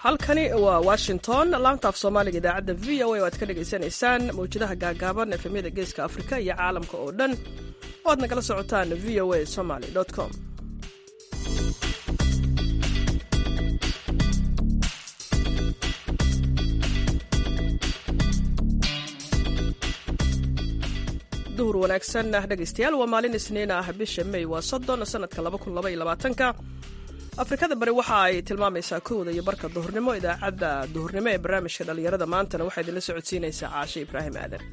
halkani waa washington laantaaf soomaaliga idaacadda v o a oo aad ka dhagaysanaysaan mawjadaha gaagaaban efemyada geeska afrika iyo caalamka oo dhan oo aad nagala socotaan v o a somaly com duhur wanaagsan ah dhegaystayaal waa maalin isniin ah bisha may waa soddon sanadka labakunilabaylabaatanka afrikada bari waxa ay tilmaamaysaa kowda iyo barka duhurnimo idaacadda duhurnimo ee barnaamijka dhallinyarada maantana waxaa idinla socodsiinaysaa caashe ibraahim aadan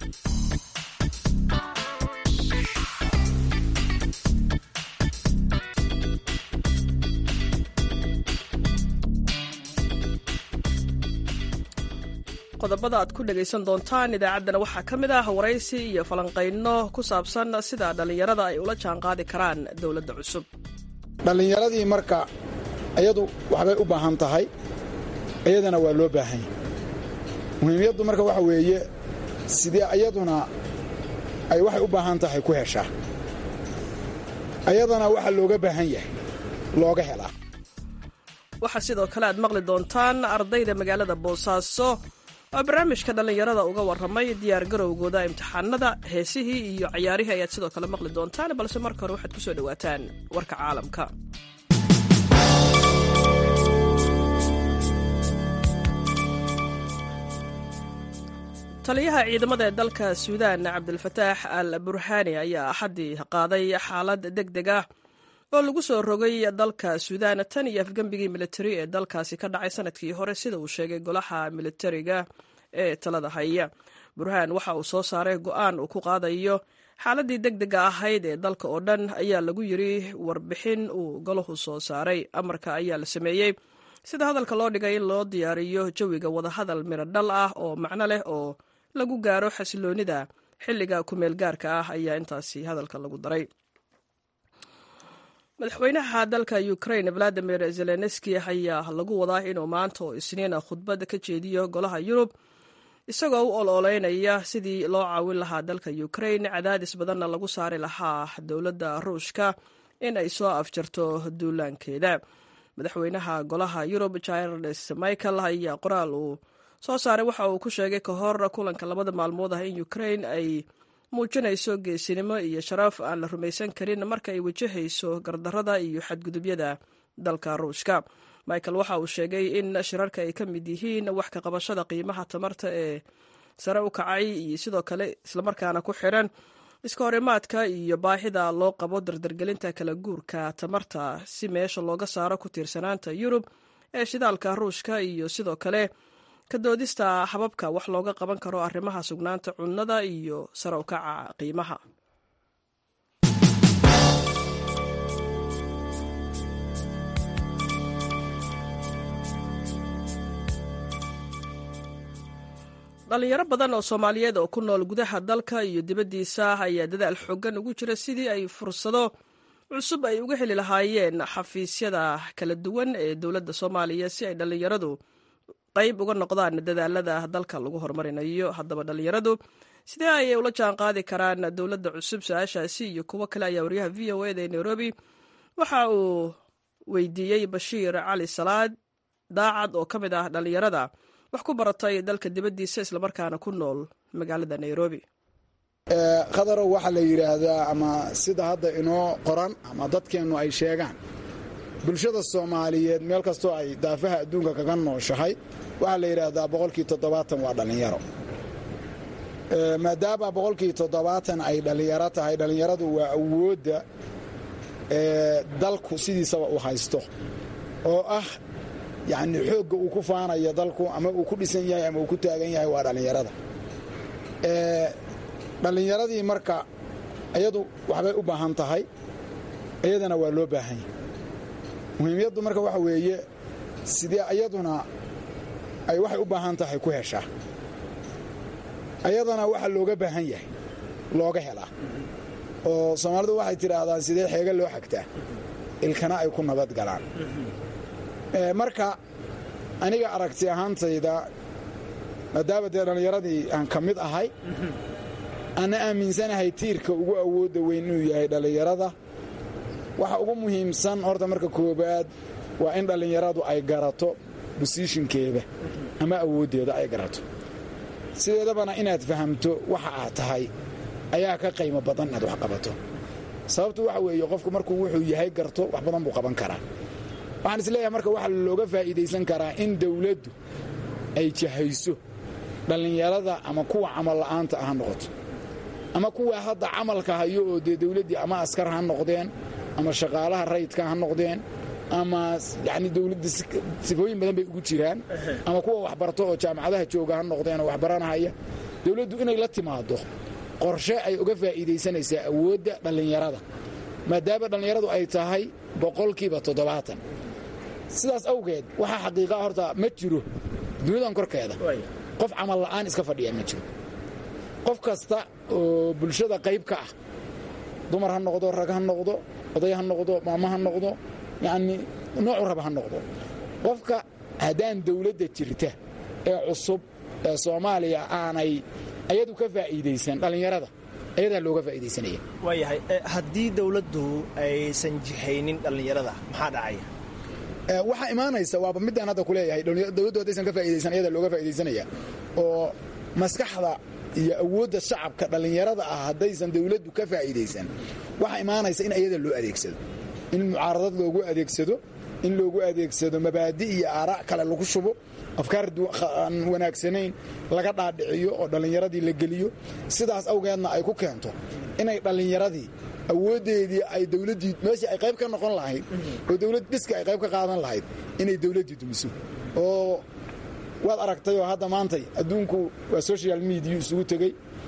qodobada aad ku dhegaysan doontaan idaacaddana waxaa ka mid ah waraysi iyo falanqayno ku saabsan sida dhallinyarada ay ula jaanqaadi karaan dowladda cusub dhallinyaradii marka iyadu waxbay u baahan tahay iyadana waa loo baahan yahay muhiimyaddu marka waxa weeye sidee iyaduna ay waxay u baahan tahay ku heshaa ayadana waxa looga baahan yahay looga helaa waxaa sidoo kale aad maqli doontaan ardayda magaalada boosaaso oo barnaamijka dhallinyarada uga warramay diyaar garowgooda imtixaanada heesihii iyo cayaarihii ayaad sidoo kale maqli doontaan balse marka hore waxaad ku soo dhowaataan warka caalamka taliyaha ciidamada ee dalka suudaan cabdilfataax al burhaani ayaa axaddii qaaday xaalad deg deg ah oo lagu soo rogay dalka suudaan tan iyo afgembigii militari ee dalkaasi ka dhacay sanadkii hore sida uu sheegay golaha militariga ee talada haya burhaan waxa uu soo saaray go'aan uu ku qaadayo xaaladii deg dega ahayd ee dalka oo dhan ayaa lagu yiri warbixin uu golahu soo saaray amarka ayaa la sameeyey sida hadalka loo dhigay in loo diyaariyo jawiga wadahadal miro dhal ah oo macno leh oo lagu gaaro xasiloonida xilliga kumeel gaarka ah ayaa intaasi hadalka lagu daray madaxweynaha dalka ukrain valadimir zelenski ayaa lagu wadaa inuu maanta oo isniina khudbad ka jeediyo golaha yurub isagoo u ololeynaya sidii loo caawin lahaa dalka ukrain cadaadis badanna lagu saari lahaa dowladda ruushka in ay soo afjarto duulaankeeda madaxweynaha golaha yurub charles michael ayaa qoraal uu soo saaray waxa uu ku sheegay ka hor kulanka labada maalmood ah in ukrain ay muujinayso geesinimo iyo sharaf aan la rumaysan karin marka ay wajahayso gardarada iyo xadgudubyada dalka ruushka michael waxa uu sheegay in shirarka ay ka mid yihiin wax ka qabashada qiimaha tamarta ee sare u kacay iyo sidoo kale islamarkaana ku xiran iska horimaadka iyo baahida loo qabo dardargelinta kala guurka tamarta si meesha looga saaro ku tiirsanaanta yurub ee shidaalka ruushka iyo sidoo kale ka doodista hababka wax looga qaban karo arrimaha sugnaanta cunnada iyo sare u kaca qiimaha dhalinyaro badan oo soomaaliyeed oo ku nool gudaha dalka iyo dibaddiisa ayaa dadaal xoogan ugu jira sidii ay fursado cusub ay uga heli lahaayeen xafiisyada kala duwan ee dowladda soomaaliya si ay dhallinyaradu qayb uga noqdaan dadaalada dalka lagu horumarinayo haddaba dhallinyaradu sidee ayay ula jaan qaadi karaan dowladda cusub su-aashaasi iyo kuwo kale ayaa wariyaha v o eda ee nairobi waxa uu weydiiyey bashiir cali salaad daacad oo ka mid ah dhallinyarada wax ku baratay dalka dibaddiisa islamarkaana ku nool magaalada nairobi khadarow waxaa la yidhaahdaa ama sida hadda inoo qoran ama dadkeennu ay sheegaan bulshada soomaaliyeed meel kastoo ay daafaha adduunka kaga nooshahay waxaa la yidhaahdaa boqolkii toddobaatan waa dhallinyaro maadaama boqolkii toddobaatan ay dhallinyaro tahay dhallinyaradu waa awoodda dalku sidiisaba u haysto oo ah yacni xoogga uu ku faanayo dalku ama uu ku dhisan yahay ama uu ku taagan yahay waa dhallinyarada dhallinyaradii marka iyadu waxbay u baahan tahay iyadana waa loo baahan yahay muhiimyaddu marka waxa weeye sidee iyaduna ay waxay u baahan tahay ku heshaa ayadana waxa looga baahan yahay looga helaa oo soomaalidu waxay tidhaahdaan sidee xeega loo xagtaa ilkana ay ku nabad galaan marka aniga aragti ahaantayda maadaama dee dhallinyaradii aan ka mid ahay ana aaminsanahay tiirka ugu awoodda weyn inuu yahay dhallinyarada waxa ugu muhiimsan horta marka koowaad waa in dhallinyaradu ay garato bosishinkeeda ama awooddeeda ay garato sideedabana inaad fahamto waxa aad tahay ayaa ka qaymo badan inaad wax qabato sababtu waxa weeye qofku markuu wuxuu yahay garto wax badan buu qaban karaa waxaan isleeyahay marka waxaa looga faa'iidaysan karaa in dawladdu ay jahayso dhallinyarada ama kuwa camal la'aanta ah ha noqoto ama kuwa hadda camalka hayo oo dee dawladdii ama askar ha noqdeen ama shaqaalaha rayidka ha noqdeen ama yani dawladda sifooyin badan bay ugu jiraan ama kuwa waxbarto oo jaamacadaha jooga ha noqdeen oo waxbaranahaya dawladdu inay la timaado qorshe ay uga faa'iidaysanaysaa awoodda dhallinyarada maadaama dhallinyaradu ay tahay boqolkiiba toddobaatan sidaas awgeed waxaa xaqiiqaa horta ma jiro duniyadan korkeeda qof camal la'aan iska fadhiya ma jiro qof kasta oo bulshada qayb ka ah dumar ha noqdo rag ha noqdo oday ha noqdo maamo ha noqdo yacnii noocu raba ha noqdo qofka haddaan dawladda jirta ee cusub ee soomaaliya aanay ayadu ka faa'iidaysan dhallinyarada ayadaa looga faa'iidaysanaya waayahay haddii dawladdu aysan jihaynin dhallinyarada maxaa dhacaya waxaa imaanaysa waaba midaan hadda ku leeyahay dawladdu haddaysan ka faa'iidaysan ayadaa looga faa'iidaysanaya oo maskaxda iyo awoodda shacabka dhallinyarada ah haddaysan dawladdu ka faa'iidaysan waxaa imaanaysa in ayada loo adeegsado in mucaaradad loogu adeegsado in loogu adeegsado mabaadi iyo aara' kale lagu shubo afkaar aan wanaagsanayn laga dhaadhiciyo oo dhallinyaradii la geliyo sidaas awgeedna ay ku keento inay dhallinyaradii awooddeedii ay dawladdii meeshii ay qayb ka noqon lahayd oo dawlad dhiska ay qayb ka qaadan lahayd inay dawladdii dumiso oo waad aragtay oo hadda maantay adduunku waa social mediya isugu tegey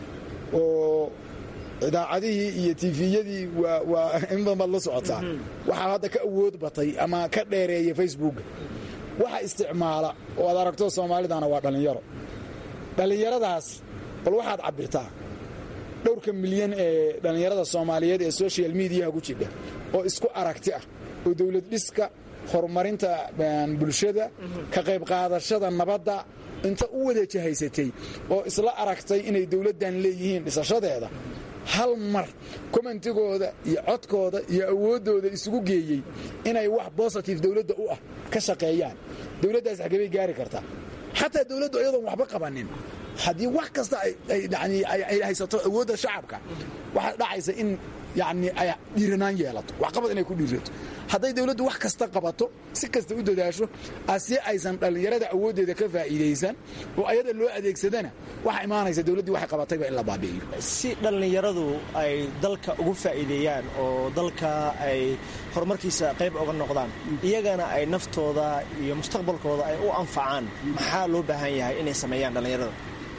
oo idaacadihii iyo tifiyadii waa in badan baad la socotaa waxaa hadda ka awood batay ama ka dheereeya facebooka waxa isticmaala oo aad aragto soomaalidana waa dhallinyaro dhallinyaradaas bal waxaad cabbirtaa dhowrka milyan ee dhallinyarada soomaaliyeed ee social mediyaha ku jidha oo isku aragti ah oo dawlad dhiska horumarinta bulshada ka qayb qaadashada nabadda inta u wada jahaysatay oo isla aragtay inay dawladdan leeyihiin dhisashadeeda hal mar commentigooda iyo codkooda iyo awooddooda isugu geeyey inay wax bositive dawladda u ah ka shaqeeyaan dawladdaas xagebay gaari kartaa xataa dawladdu iyadoon waxba qabanin haddii wax kasta ay haysato awoodda shacabka waxaa dhacaysa in yani ay dhiiranaan yeelato waxqabad inay ku dhiirato hadday dawladdu wax kasta qabato si kasta u dadaasho asi aysan dhallinyarada awooddeeda ka faa'iidaysan oo ayada loo adeegsadana waxa imaanaysa dawladdii waxay qabatayba in la baabi'iyo si dhallinyaradu ay dalka ugu faa'iideeyaan oo dalka ay horumarkiisa qayb oga noqdaan iyagana ay naftooda iyo mustaqbalkooda ay u anfacaan maxaa loo baahan yahay inay sameeyaan dhallinyarada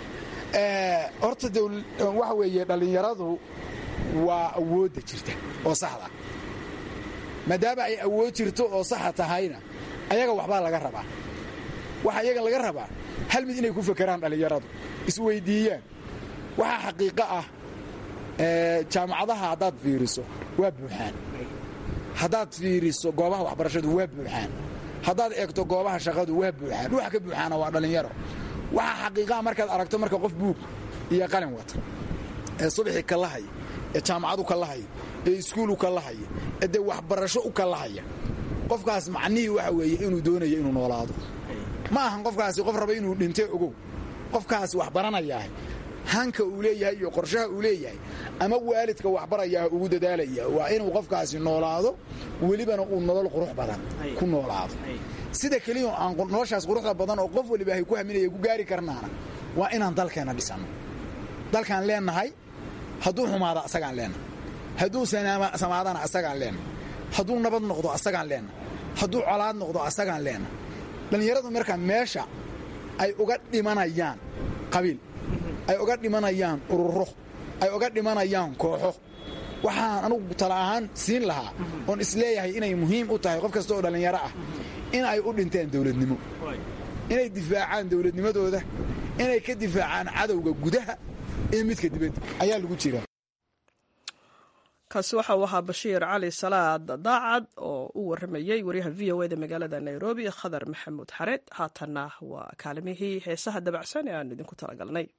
horta waxa weeye dhallinyaradu waa awoodda jirta oo saxda maadaama ay awood jirto oo saxa tahayna ayaga waxbaa laga rabaa waxa iyaga laga rabaa hal mid inay ku fakeraan dhallinyaradu isweyddiiyaan waxaa xaqiiqo ah jaamacadaha haddaad fiiriso waa buuxaan haddaad fiiriso goobaha waxbarashadu waa buuxaan haddaad eegto goobaha shaqadu waa buuxaan ruuxa ka buuxaana waa dhallinyaro waxaa xaqiiqaha markaad aragto marka qof buug iyo qalin wata ee subaxii ka lahaya ee jaamacadu ka lahaya ee iskuulu ka lahaya ee dee waxbarasho u ka lahaya qofkaas macnihii waxa weeye inuu doonayo inuu noolaado ma ahan qofkaasi qof raba inuu dhinte ogow qofkaasi wax baranayaahay hanka uu leeyahay iyo qorshaha uu leeyahay ama waalidka waxbarayaah ugu dadaalaya waa inuu qofkaasi noolaado welibana uu nolol qurux badan ku noolaado sida keliya aan noloshaas quruxda badan oo qof waliba ay ku haminaya ku gaari karnaana waa inaan dalkeenna dhisanno dalkaan leennahay hadduu xumaado asagaan leennahay hadduu samaadana asagaan leennahay hadduu nabad noqdo asagaan leennahay hadduu colaad noqdo asagaan leennahay dhallinyaradu markaa meesha ay uga dhimanayaan qabiil ay uga dhimanayaan ururo ay uga dhimanayaan kooxo waxaan anugu tala ahaan siin lahaa oon isleeyahay inay muhiim u tahay qof kasta oo dhallinyaro ah in ay u dhinteen dawladnimo inay difaacaan dawladnimadooda inay ka difaacaan cadowga gudaha iyo midka dibadda ayaa lagu jira kaasi waxa uu ahaa bashiir cali salaad daacad oo u warramayey waryaha v o eda magaalada nairobi khadar maxamuud xareed haatanna waa kaalimihii heesaha dabacsan ee aan idinku talagalnay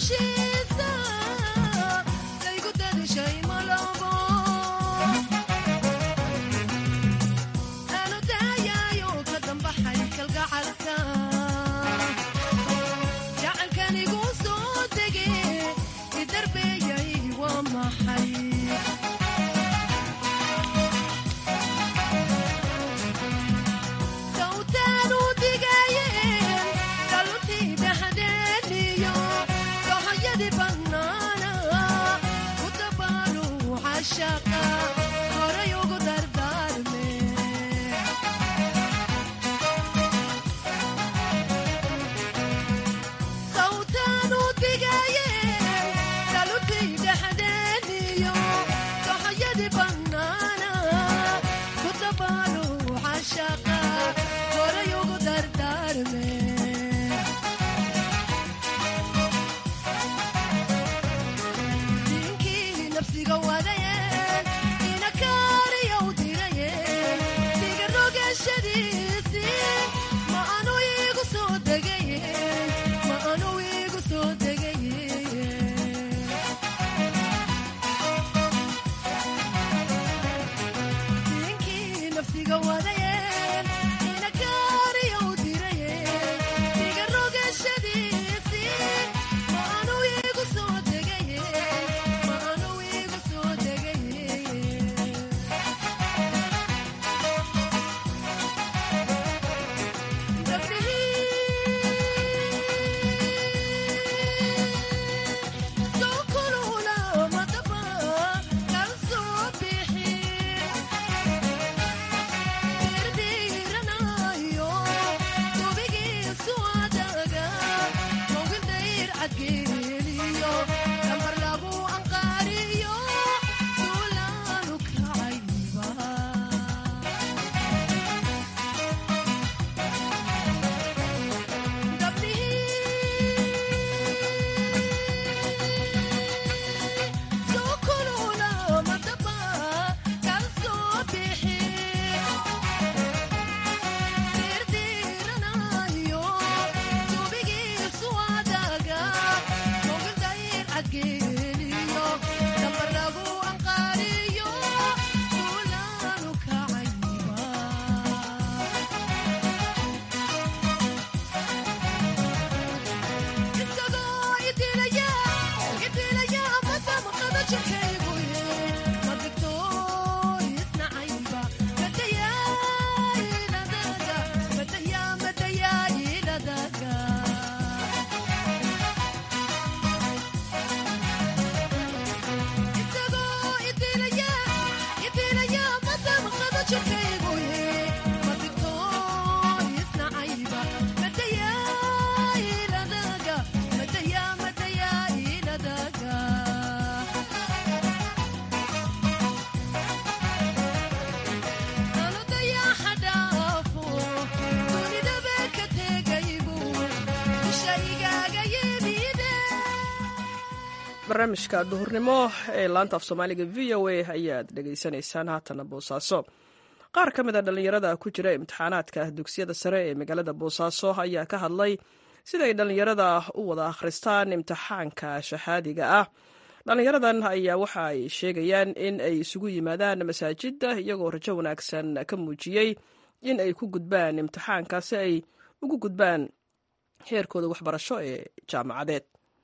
barnaamijka duhurnimo ee laanta af soomaaliga v o a ayaad dhegaysanaysaan haatana boosaaso qaar ka mid a dhallinyarada ku jira imtixaanaadka dugsiyada sare ee magaalada boosaaso ayaa ka hadlay siday dhallinyarada u wada akhristaan imtixaanka shahaadiga ah dhallinyaradan ayaa waxa ay sheegayaan in ay isugu yimaadaan masaajidda iyagoo rajo wanaagsan ka muujiyey in ay ku gudbaan imtixaanka si ay ugu gudbaan heerkooda waxbarasho ee jaamacadeed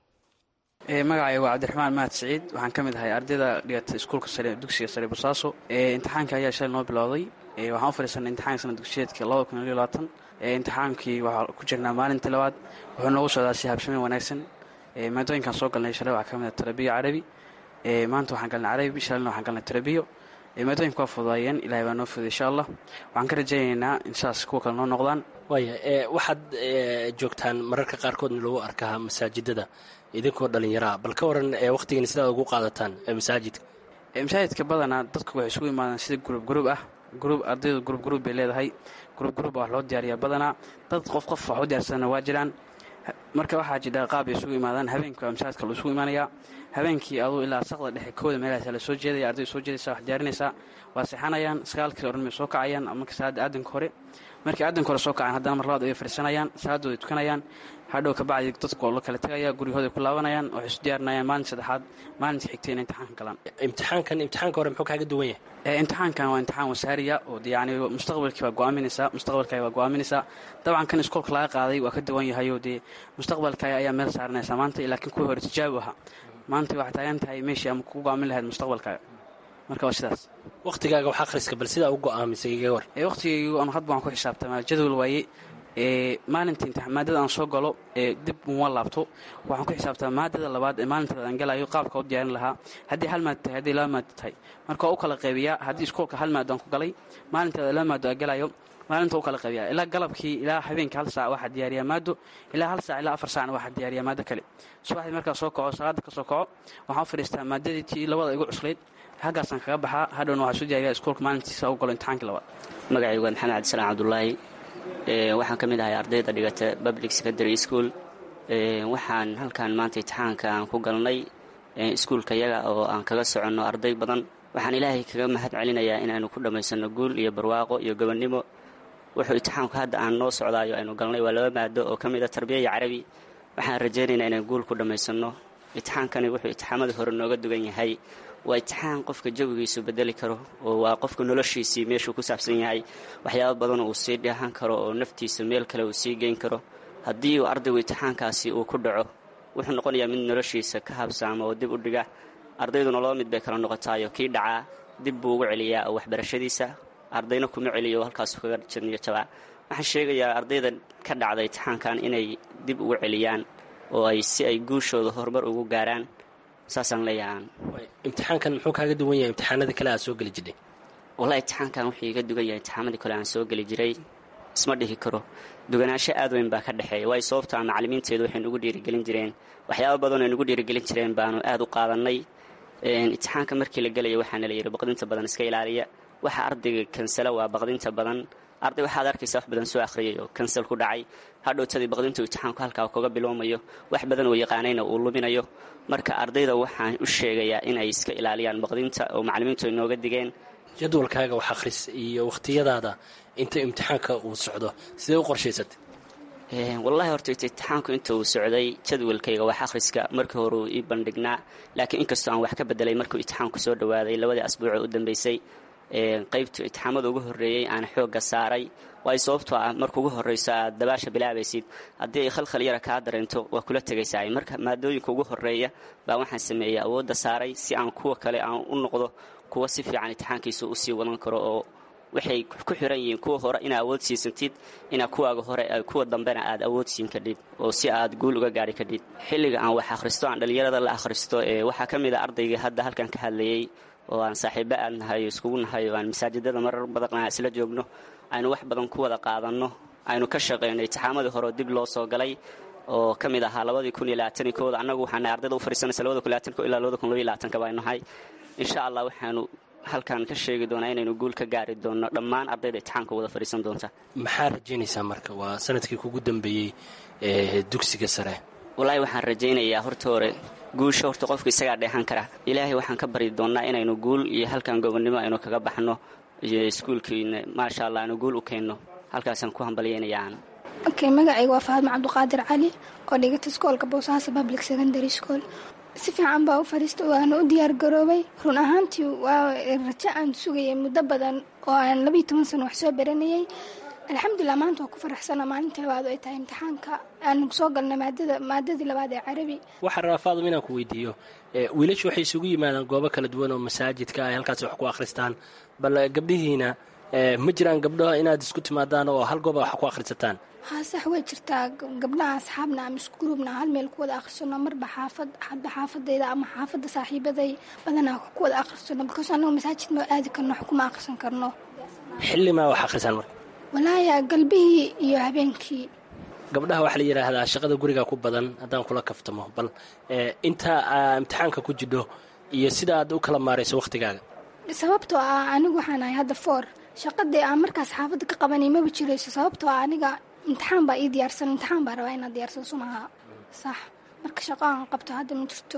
magacay waa cabdiraxmaan mahad siciid waxaan ka mid ahay ardayda dhigata iskuulka sare dugsiga sare bosaaso imtixaanka ayaa shalay noo bilowday waxaan u fadhiisanay imtixaanka sana dugsiyeedka labada kun iyo labaatan imtixaankii waxaa ku jirnaa maalintii labaad wuxuu noogu socdaa si habshameen wanaagsan maadooyinkaan soo galnay shalay waxaa ka mid ah tarabiyo carabi maanta waxaan galnay carabi shalayna waxaan galnay tarabiyo maadooyinka waa fududaayeen ilahay baa noo fuday insha allah waxaan ka rajaynaynaa in saas kuwa kale noo noqdaan waaya waxaad joogtaan mararka qaarkoodna lagu arkaa masaajidada idinkoo dhallinyaraa bal ka waran wakhtigiina sidaad ugu qaadataan masaajidka masaajidka badanaa dadku waxay isugu imaadaan sida gurub gurub ah gurub ardaydu gurub gurub bay leedahay gurub gurub baa wax loo diyaariyaa badanaa dad qof qof wax u diyaarsana waa jiraan marka waxaa jidha qaab bay isugu imaadaan habeenka waa masaajidka la isugu imaanayaa habeenkii aduu ilaa saqda dhexe kooda meelahaas la soo jeedaya ardayda soo jeedaysa wax diyaarinaysaa waa seexanayaan sagaalkii oran bay soo kacayaan marka salaada aadanka hore markii aadanka hore soo kacaan haddana mar labaad ay fadhiisanayaan salaadooday tukanayaan hadhow kabacdi dadku la kala tegaya guryahooday ku laabanayaan waxay isu diyaarinayaan maalinta saddexaad maalinta xigtay inay imtixaanka galaan imtixaankan imtixaanka hore muxuu kaaga duwan yahay imtixaankan waa imtixaan wasaariya oo yani mustaqbalkii waa go'aaminaysaa mustaqbalkaaga waa go'aaminaysaa dabcan kan iskoolka laga qaaday waa ka duwan yahayoo dee mustaqbalkaaga ayaa meel saaranaysaa maanta laakiin kuwii hore tijaabi ahaa maanta waxay taagan tahay meeshii ama ku go'aamin lahayd mustaqbalkaaga marka waa sidaas wakhtigaaga wax akhriska bal sidaa u go'aamisay iga war wakhtigaygu anu hadba waan ku xisaabtamaa jadwal waaye maalinta imtixaan maadada aan soo galo dib uma laabto waxaan ku xisaabtamaa maadada labaad ee maalinteeda aan galayo qaabka u diyaarin lahaa haddii hal maado tahay hadday laba maado tahay marka waa u kala qaybiyaa haddii iskoolka hal maado aan ku galay maalinteeda laba maado aan galayo maalinta u kala qaybiyaa ilaa galabkii ilaa habeenkii hal saac waxaa diyaariyaa maado ilaa hal saac ilaa afar saacna waxaa diyaariyaa maado kale subaxdii markaa soo kaco salaada ka soo kaco waxaan u fadhiistaa maadadii tii labada igu cuslayd halkaasaan kaga baxaa hadhowna waxaa soo diyaariyaa iskoolka maalintiisa u galo imtixaankii labaad magacaygu waa maxamed cabdisalaan cabdulaahi waxaan ka mid ahay ardayda dhigata public secondary school waxaan halkan maanta imtixaanka aan ku galnay iskuulka yaga oo aan kaga soconno arday badan waxaan ilaahay kaga mahad celinayaa inaanu ku dhammaysanno guul iyo barwaaqo iyo gobonnimo wuxuu imtixaanku hadda aan noo socdaayo aynu galnay waa laba maado oo ka mid a tarbiya iyo carabi waxaan rajaynaynaa inaan guul ku dhammaysanno imtixaankani wuxuu imtixaamadii hore nooga dugan yahay waa imtixaan qofka jawigiisu bedeli karo oo waa qofka noloshiisii meeshuu ku saabsan yahay waxyaaba badan uu sii dheehan karo oo naftiisa meel kale uu sii geyn karo haddii uu ardaygu imtixaankaasi uu ku dhaco wuxuu noqonayaa mid noloshiisa ka habsaama oo dib u dhiga ardayduna laba mid bay kala noqotaayo kii dhacaa dib buu ugu celiyaa oo waxbarashadiisa ardayna kuma celiyo oo halkaasu kaga jadniyo jabaa waxaan sheegayaa ardayda ka dhacda imtixaankan inay dib ugu celiyaan oo ay si ay guushooda horumar ugu gaaraan saasaan leeyahaan imtixaankan muxuu kaaga duwan yahay imtixaanadii kale aad soo geli jirtay wallahi imtixaankan wuxuu iga dugan yahay imtixaamadii kale aan soo geli jiray isma dhihi karo duganaansho aad weyn baa ka dhexeeya waayo sababtaa macallimiinteedu waxay nugu dhiirigelin jireen waxyaaba badan ay nugu dhiirigelin jireen baanu aad u qaadannay imtixaanka markii la gelaya waxaana la yidhi baqdinta badan iska ilaaliya waxa ardayga kansala waa baqdinta badan arday waxaad arkaysaa wax badan soo akhriyay oo kansal ku dhacay hadhowtadii baqdintu imtixaanku halkaa kaga bilowmayo wax badan oo yaqaanayna uu luminayo marka ardayda waxaan u sheegayaa in ay iska ilaaliyaan baqdinta oo macallimiintu ay nooga digeen jadwalkaaga wax akhris iyo wakhtiyadaada inta imtixaanka uu socdo sidee u qorshaysatay wallahi horta imtixaanku inta uu socday jadwalkayga wax akhriska markii hore uu ii bandhignaa laakiin inkastoo aan wax ka bedelay markuu imtixaanku soo dhawaaday labadii asbuucee u dambeysay qaybtu imtixaamada ugu horreeyey aan xoogga saaray waayo sababtoo ah marka ugu horrayso aad dabaasha bilaabaysid haddii ay khalkhal yara kaa dareento waa kula tegaysaa marka maadooyinka ugu horreeya baa waxaan sameeyey awoodda saaray si aan kuwa kale aan u noqdo kuwa si fiican imtixaankiisa usii wadan karo oo waxay ku xiran yihiin kuwa hore inaa awood siisantid inaa kuwaaga hore kuwa dambena aad awood siin kadhid oo si aad guul uga gaari kadhid xilliga aan wax akhristo aan dhallinyarada la akhristo waxaa ka mid a ardayga hadda halkan ka hadlayey oo aan saaxiibo aad nahay oo iskugu nahay oo aan masaajidada marar badan isla joogno aynu wax badan ku wada qaadanno aynu ka shaqayno imtixaamadii hore oo dib loo soo galay oo ka mid ahaa labadii kun iyo labaatankii kooda annagu waxaana ardayda u fadhiisanaysa labada kun labaatanko ilaa labada kun labaiyo labaatanka baynu nahay insha allah waxaanu halkan ka sheegi doonaa inaynu guul ka gaari doonno dhammaan ardayda imtixaanka wada fadhiisan doonta maxaa rajaynaysaa marka waa sanadkii kugu dambeeyey ee dugsiga sare wallaahi waxaan rajaynayaa horta hore guusha horta qofku isagaa dheehan kara ilaahay waxaan ka bari doonnaa inaynu guul iyo halkan gobonnimo aynu kaga baxno iyo iskuulkiina maasha allah aynu guul u keenno halkaasaan ku hambalyaynayaan okay magacayga waa faadma cabduqaadir cali oo dhigata iskoolka boosaaso public secondary school si fiican baa u fadhiista waana u diyaar garoobay run ahaantii waa rajo aan sugayay muddo badan oo aan labayo toban sano wax soo baranayay alxamdulilah maanta waa ku faraxsana maalinta labaad oo ay tahay imtixaanka aanu soo galnay maadada maadadii labaad ee carabi waxaan rabaa faadum inaan ku weydiiyo wiilashu waxay isugu yimaadaan goobo kala duwan oo masaajidka ay halkaasi wax ku akhristaan bal gabdhihiina ma jiraan gabdho inaad isku timaadaan oo hal gooba wax ku akhrisataan haa sax way jirtaa gabdhaha asxaabna ama iskugrubna hal meel ku wada akhrisano marba xaafad hadba xaafadayda ama xaafadda saaxiibaday badanaa ku wada akhrisano bikaas annagu masaajid ma aadi karno wax kuma akhrisan karno xillimaa wax akhrisaan marka walaaya galbihii iyo habeenkii gabdhaha waxaa la yidhaahdaa shaqada guriga ku badan haddaan kula kaftamo bal inta imtixaanka ku jidho iyo sida aad u kala maarayso wakhtigaaga sababtoo ah anigu waxaan ahay hadda foor shaqadii aan markaas xaafadda ka qabanay maba jirayso sababtoo ah aniga imtixaan baa ii diyaarsan imtixaan baa rabaa inaad diyaarsan sumaha sax marka shaqo aan qabto hadda ma jirto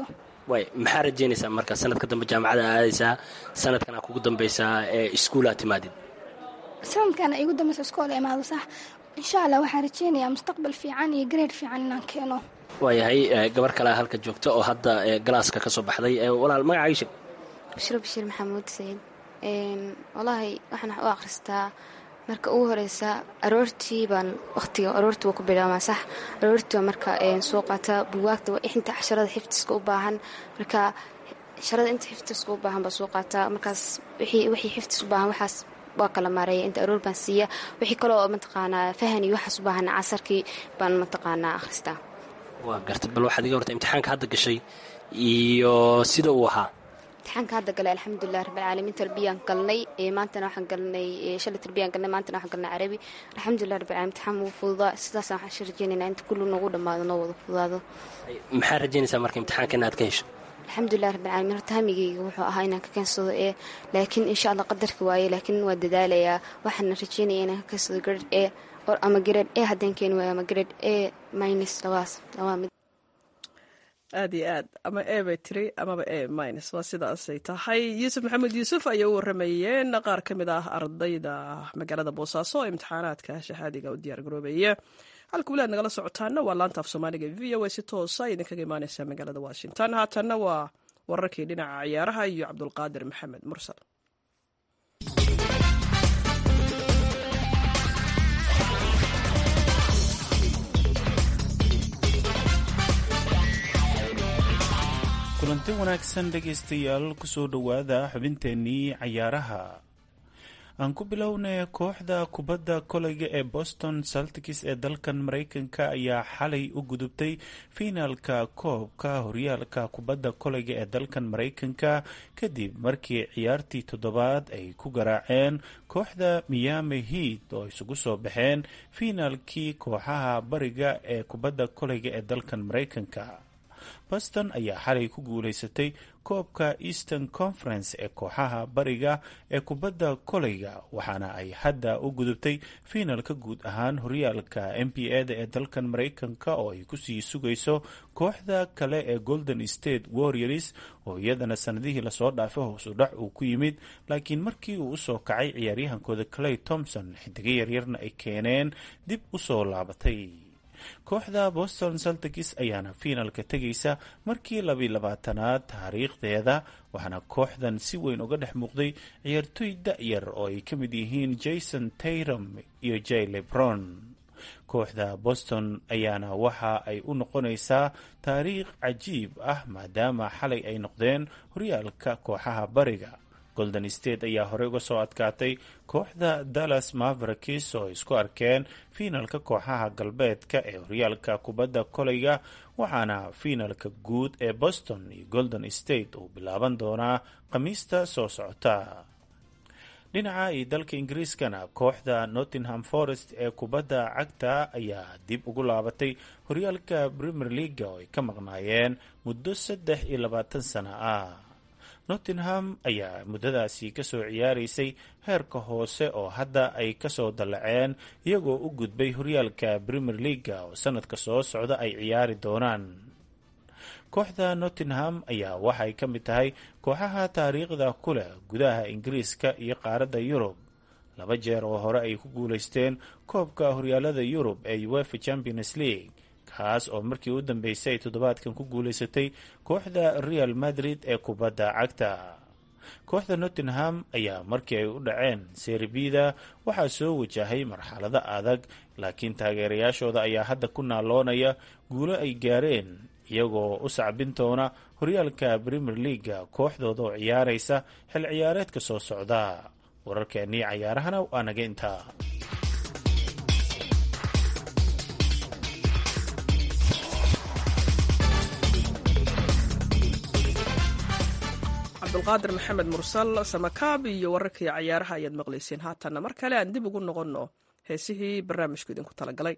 way maxaa rajaynaysaa marka sanadka dambe jaamacada aadaysaa sanadkan aa kugu dambaysaa ee iskuul aad timaadid sanadkana igu dambeysa iskoola imaado sax insha allah waxaan rajeynayaa mustaqbal fiican iyo gareed fiican inaan keeno waayahay gabar kalea halka joogta oo hadda galaaska ka soo baxday walaal magacaaga sheeg bashiro bashiir maxamuud sayid wallaahi waxaan wax u akhristaa marka ugu horeysa aroortii baan waqtiga aroortii waa ku bilaabmaa sax aroortii waa marka soo qaata buwaagta waa inta casharada xifdiska u baahan marka casharada inta xifdiska u baahan baa soo qaataa markaas wixii xifdis u baahan waxaas waa kala maareeya inta aroor baan siiya wixii kaloo mataqaanaa fahan iyo waxaas u baahan casarkii baan mataqaanaa akhristaa waa gartay bal waxaad iga horta imtixaanka hadda gashay iyo sida uu ahaa imtixaanka hadda galay alxamdulilah rabbilcaalamiin tarbiyaan galnay maantana waxaan galnay shalay tarbiyaan galnay maantana waxaan galnay carabi alxamdulilah rabbilcaalamiin imtixaan wuu fududaa sidaasaan waxaan rajeynaynaa inta kullu noogu dhammaado noo wada fududaado maxaa rajaynaysaa marka imtixaanka inaad ka hesho alxamdulilah rabbilcaalamiin horta hamigeyga wuxuu ahaa inaan ka keensado ee laakiin insha allah qadarka waaye laakiin waa dadaalayaa waxaana rajeynaya inaan ka keensado grade e ama grade e haddaan keeni waayo ama grade e minus labaas labaa mid aad iyo aad ama e bay tiri amaba e minus waa sidaasay tahay yuusuf maxamed yuusuf ayay u waramayeen qaar ka mid ah ardayda magaalada boosaaso oo imtixaanaadka shahaadiga u diyaar garoobaya halka weli aad nagala socotaana waa laanta af soomaaliga v o a si toosa idinkaga imaaneysa magaalada washington haatanna waa wararkii dhinaca ciyaaraha iyo cabdulqaadir maxamed mursal kulanti wanaagsan dhegaystayaal kusoo dhowaada xubinteennii cayaaraha aan ku bilownay kooxda kubadda koleyga ee boston saltikis ee dalkan maraykanka ayaa xalay u gudubtay fiinaalka koobka horyaalka kubadda koleyga ee dalkan maraykanka kadib markii ciyaartii toddobaad ay ku garaaceen kooxda miyaami hiid oo isugu soo baxeen fiinaalkii kooxaha bariga ee kubadda koleyga ee dalkan maraykanka boston ayaa xalay ku guuleysatay koobka eastern conference ee kooxaha bariga ee kubadda koleyga waxaana ay hadda u gudubtay fiinalka guud ahaan horyaalka n b a da ee dalkan maraykanka oo ay kusii sugayso kooxda kale ee golden state warriors oo iyadana sanadihii lasoo dhaafay hoosu dhac uu ku yimid laakiin markii uu usoo kacay ciyaaryahankooda clay thompson xidigo yaryarna ay keeneen dib usoo laabatay kooxda boston saltikis ayaana fiinalka tegaysa markii labiyi labaatanaad taariikhdeeda waxaana kooxdan si weyn uga dhex muuqday ciyaartoy da-yar oo ay ka mid yihiin jason tayrom iyo jay lebron kooxda boston ayaana waxa ay u noqonaysaa taariikh cajiib ah maadaama xalay ay noqdeen horyaalka kooxaha bariga golden state ayaa horey uga soo adkaatay kooxda dallas mavericks oo isku arkeen fiinalka kooxaha galbeedka ee horyaalka kubadda koleyga waxaana fiinalka guud ee boston iyo golden state uu bilaaban doonaa khamiista soo socota dhinaca iyo dalka ingiriiskana kooxda nottingham forest ee kubadda cagta ayaa dib ugu laabatay horyaalka premier leaga oo ay ka maqnaayeen muddo saddex iyo labaatan sano ah nottingham ayaa muddadaasi kasoo ciyaaraysay heerka hoose oo hadda ay kasoo dallaceen iyagoo u gudbay horyaalka premier leaga oo sanadka soo socda ay ciyaari doonaan kooxda nottingham ayaa waxay ka mid tahay kooxaha taariikhda ku leh gudaha ingiriiska iyo qaaradda yurub laba jeer oo hore ay ku guulaysteen koobka horyaalada yurub ee uefa champions league kaas oo markii u dambeysay ay toddobaadkan ku guulaysatay kooxda real madrid ee kubadda cagta kooxda nottingham ayaa markii ay u dhaceen serbida waxaa soo wajahay marxalado adag laakiin taageerayaashooda ayaa hadda ku naaloonaya guulo ay gaareen iyagoo u sacbin doona horyaalka premier leaga kooxdooda oo ciyaaraysa xil ciyaareedka soo socda wararkeennii cayaarahana waa naga intaa cabdulqaadir maxamed mursal samakaab iyo wararkii cayaaraha ayaad maqlayseen haatanna mar kale aan dib ugu noqonno heesihii barnaamijku idinku talagalay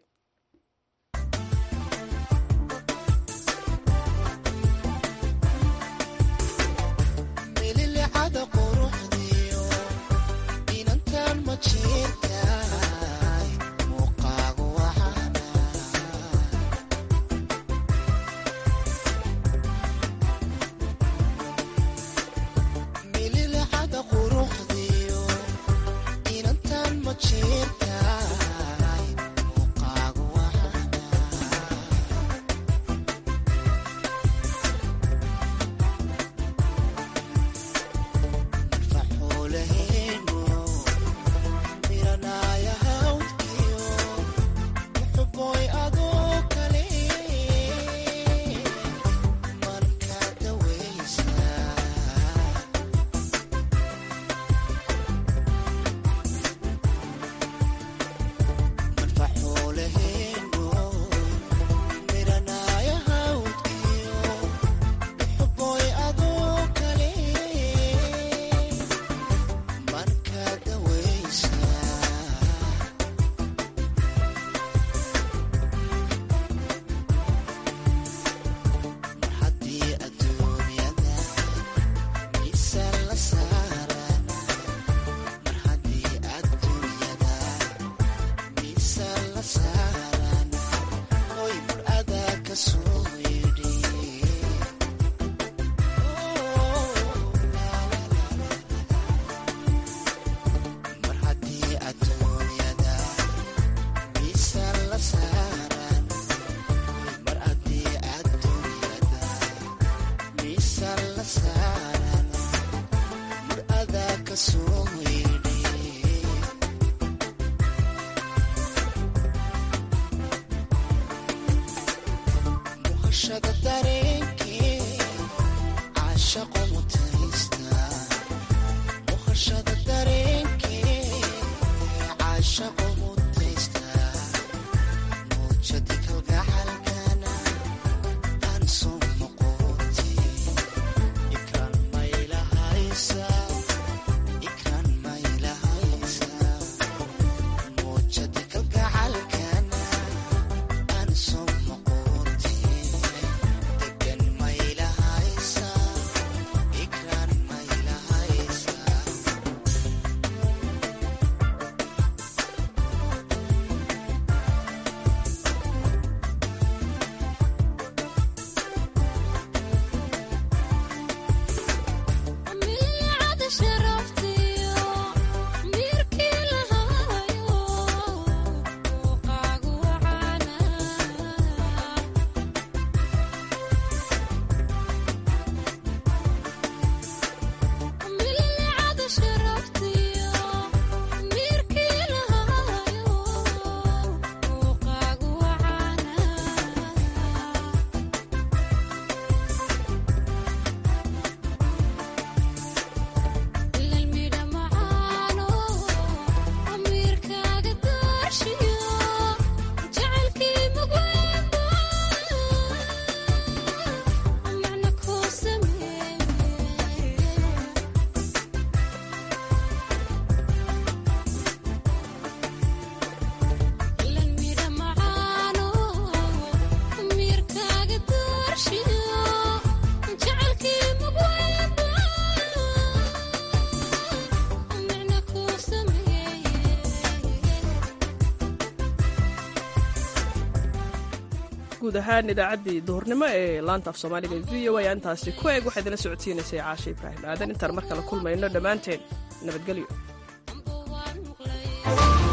guud ahaan idaacaddii duhurnimo ee laanta af soomaaliga v o a intaasi ku eeg waxaa idinla socodsiinaysay caashe ibraahim aadan intaan mar kale kulmayno dhammaanteen nabadgelyo